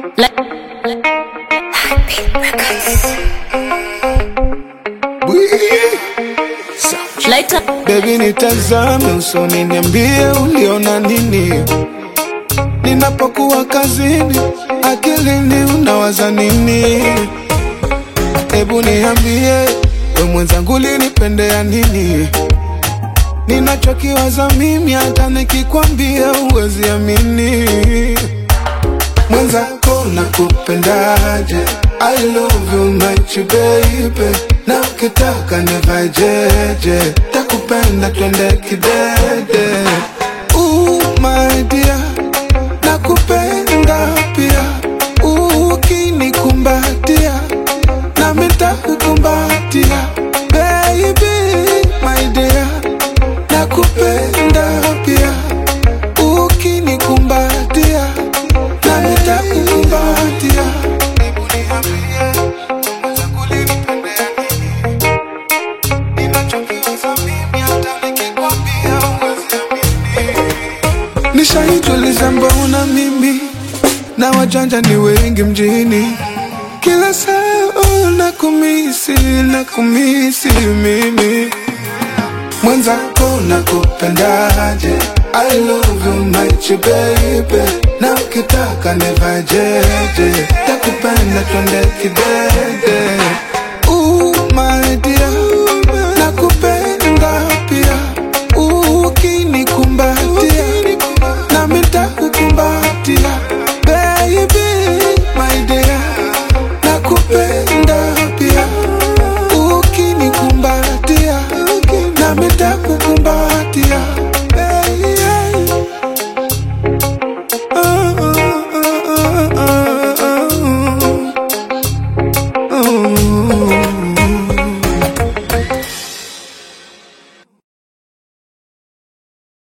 Later. Baby nitazame usoni, niambie uliona nini ninapokuwa kazini, akilini unawaza nini? Hebu niambie we mwenzangu, linipendea nini? Ninachokiwaza mimi, hata nikikwambia uwezi amini. Mwenzako nakupendaje? I love you much baby, na ukitaka nivae jeje, takupenda twende kidede. Ooh my dear, nakupenda pia, ukinikumbatia nami nitakukumbatia. Baby my dear, nakupenda pia, ukinikumbatia nami nitakukumbatia. Hebu niambie, mwenzangu ulinipendea nini? Ninachokiwaza mimi hata nikikwambia huwezi amini. Nishaijuliza mbona mimi na wajanja ni wengi mjini, kila saa oh, na kumisi na kumisi mimi mwenzako nakupendaje? I love you much baby, na ukitaka nivae jeje, takupenda twende kidede. Ooh my dear